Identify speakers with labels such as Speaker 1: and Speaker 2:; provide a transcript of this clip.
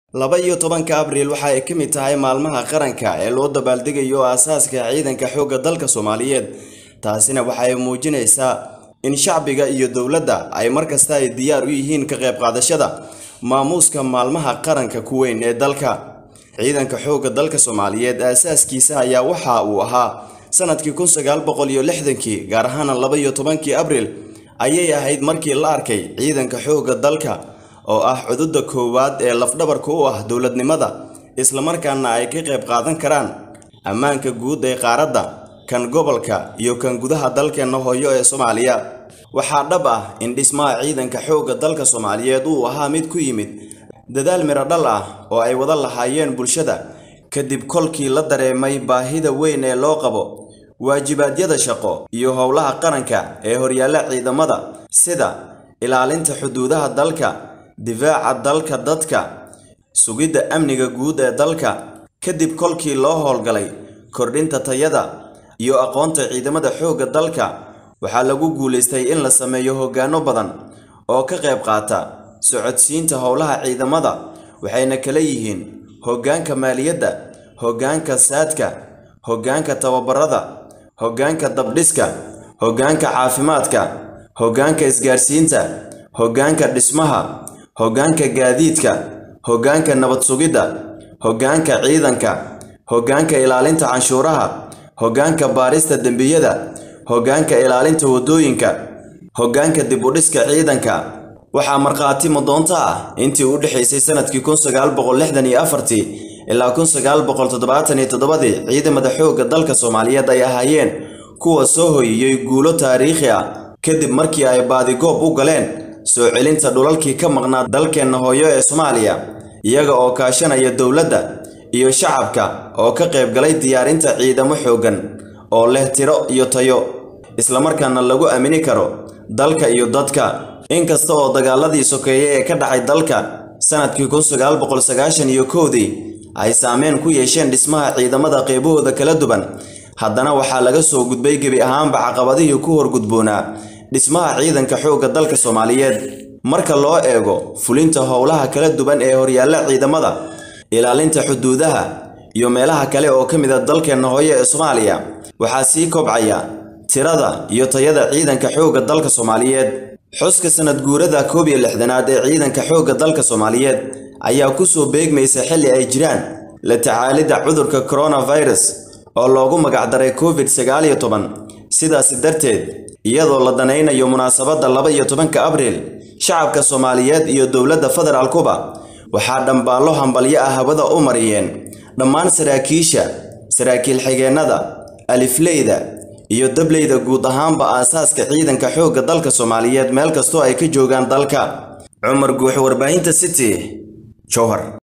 Speaker 1: laba iyo tobanka abriil waxa ay ka mid tahay maalmaha qaranka ee loo dabaaldegayo aasaaska ciidanka xoogga dalka soomaaliyeed taasina waxa ay muujinaysaa in shacbiga iyo dowladda ay markasta ay diyaar u yihiin ka qayb qaadashada maamuuska maalmaha qaranka ku weyn ee dalka ciidanka xoogga dalka soomaaliyeed aasaaskiisa ayaa waxa uu ahaa sanadkii kun sagaal boqol iyo lixdankii gaar ahaana laba iyo tobankii abriil ayay ahayd markii la arkay ciidanka xoogga dalka oo ah cududa koowaad ee lafdhabarka u ah dowladnimada islamarkaana ay ka qayb qaadan karaan ammaanka guud ee qaaradda kan gobolka iyo kan gudaha dalkeenna hooyo ee soomaaliya waxaa dhab ah in dhismaha ciidanka xoogga dalka soomaaliyeed uu ahaa mid ku yimid dadaal midho dhal ah oo ay wada lahaayeen bulshada kadib kolkii la dareemay baahida weyn ee loo qabo waajibaadyada shaqo iyo howlaha qaranka ee horyaalla ciidamada sida ilaalinta xuduudaha dalka difaaca dalka dadka sugidda amniga guud ee dalka kadib kolkii loo howlgalay kordhinta tayada iyo aqoonta ciidamada xoogga dalka waxaa lagu guulaystay in la sameeyo hoggaano badan oo ka qayb qaata socodsiinta howlaha ciidamada waxayna kala yihiin hoggaanka maaliyadda hoggaanka saadka hoggaanka tababarada hoggaanka dabdhiska hoggaanka caafimaadka hoggaanka isgaarsiinta hoggaanka dhismaha hoggaanka gaadiidka hoggaanka nabad sugidda hoggaanka ciidanka hoggaanka ilaalinta canshuuraha hoggaanka baarista dembiyada hoggaanka ilaalinta waddooyinka hoggaanka dib u dhiska ciidanka waxaa markhaati madoonto ah intii u dhexaysay sanadkii kun sagaal boqol lixdan iyo afartii ilaa kun sagaal boqol toddobaatan iyo toddobadii ciidamada xoogga dalka soomaaliyeed ay ahaayeen kuwa soo hoyiyey guulo taariikhi ah kadib markii ay baadigoob u galeen soo celinta dhulalkii ka maqnaa dalkeenna hooyo ee soomaaliya iyaga oo kaashanaya dowladda iyo shacabka oo ka qayb galay diyaarinta ciidamo xooggan oo leh tiro iyo tayo islamarkaana lagu aamini karo dalka iyo dadka inkasta oo dagaaladii sokeeye ee ka dhacay dalka sanadkii kun sagaal boqol sagaashan iyo kowdii ay saameyn ku yeesheen dhismaha ciidamada qeybahooda kala duwan haddana waxaa laga soo gudbay gebi ahaanba caqabadihii ku horgudboonaa dhismaha ciidanka xoogga dalka soomaaliyeed marka loo eego fulinta howlaha kala duwan ee horyaalla ciidamada ilaalinta xuduudaha iyo meelaha kale oo ka mid a dalkeenna hooyo ee soomaaliya waxaa sii kobcaya tirada iyo tayada ciidanka xoogga dalka soomaaliyeed xuska sanad guurada koob iyo lixdanaad ee ciidanka xoogga dalka soomaaliyeed ayaa ku soo beegmaysa xilli ay jiraan la tacaalidda cudurka coronavirus oo loogu magacdaray covid sagaal iyo toban sidaasi darteed iyadoo la danaynayo munaasabadda laba iyo tobanka abriil shacabka soomaaliyeed iyo dowladda federaalkuba waxaa dhambaallo hambalyo ah hawada u mariyeen dhammaan saraakiisha saraakiil xigeennada alifleyda iyo dableyda guud ahaanba aasaaska ciidanka xoogga dalka soomaaliyeed meel kastoo ay ka joogaan dalka cumar guux warbaahinta city jowhar